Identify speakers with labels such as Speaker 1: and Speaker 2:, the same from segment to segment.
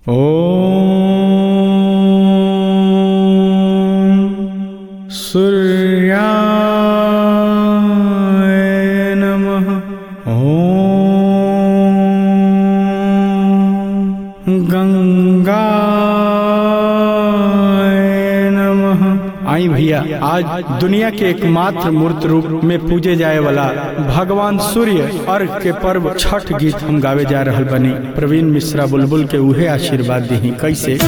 Speaker 1: ॐ सूर्याय नमः ॐ गंगाय नमः आई भैया आज दुनिया के एकमात्र मूर्त रूप में पूजे जाए वाला भगवान सूर्य अर्घ के पर्व छठ गीत हम गावे जा रहल बनी प्रवीण मिश्रा बुलबुल के उहे आशीर्वाद दी कैसे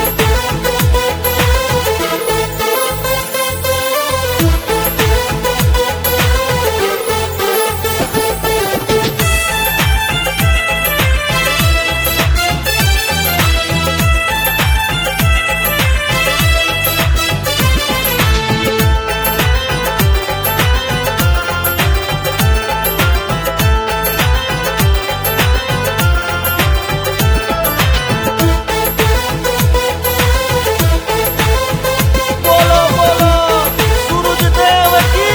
Speaker 2: बोलो बोलो सूरज देव की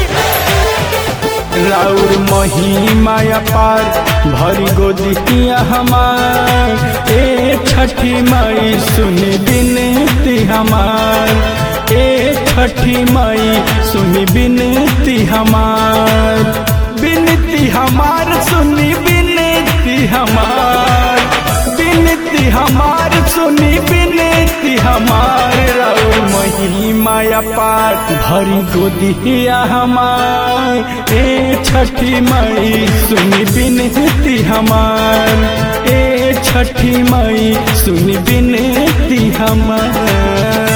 Speaker 1: राउर महिमा अपार भरी गोदिया हमार ए छठी माई सुनी बिनती हमार ए छठी माई सुनी बिनती हमार बिनती हमार सुनी बिनती हमार बिनती हमार सुनी बिनती हमार राउर महिमा अपार भरी गोदिया हमार ए छठी माई सुनी बिनती हमार ए छठी माई सुनी बिनती हमार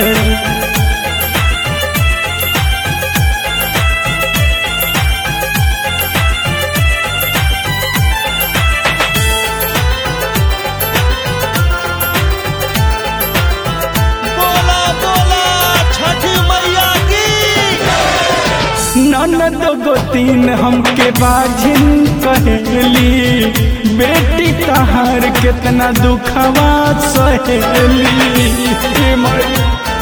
Speaker 2: बोला बोला छठ मैया की
Speaker 1: ननद गोतीन हमके बाझिन कहेली बेटी तहार कितना दुखवा सहेली हे माई।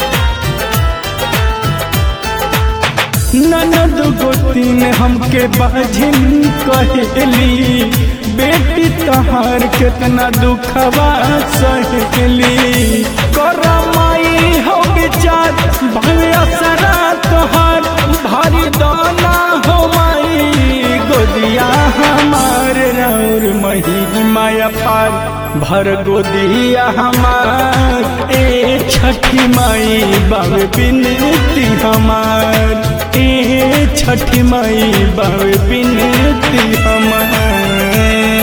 Speaker 1: ननद गोतीन हमके बाझिन कहेली बेटी तहार कितना दुखवा सहेली करमाई हो विचार भले असरा तोहार भारी दाना हो माई गोदिया हमार रौर महिमा पार भर गोदिया हमार ए छठी माई बाबे बिनती हमार ए छठी माई बाबे बिनती हमार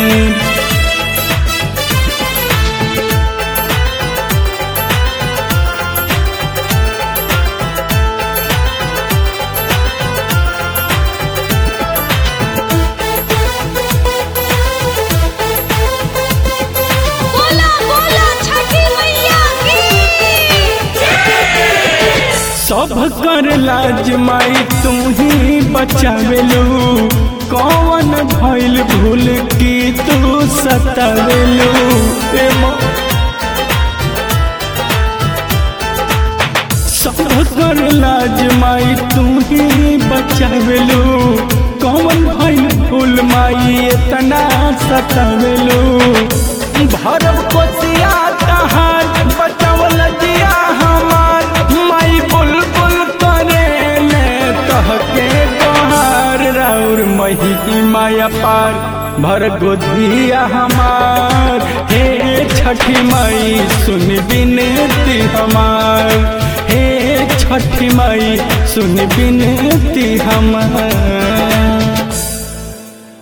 Speaker 3: बोला बोला छठी मैया की
Speaker 1: सब कर लाज माई तू ही बचावेलू कौन भइल भूल की तू सतावेलू ए माँ सब कर लाज माई तू ही बचावेलू कौन भइल भूल माई इतना सतावेलू भरब कोसिया तहार बचावल जिया हमार माई बुलबुल करे ले कहके तोहार राउर मही माया पार भर गोधिया हमार हे छठी माई सुन बिनती हमार हे छठी माई सुन बिनती हमार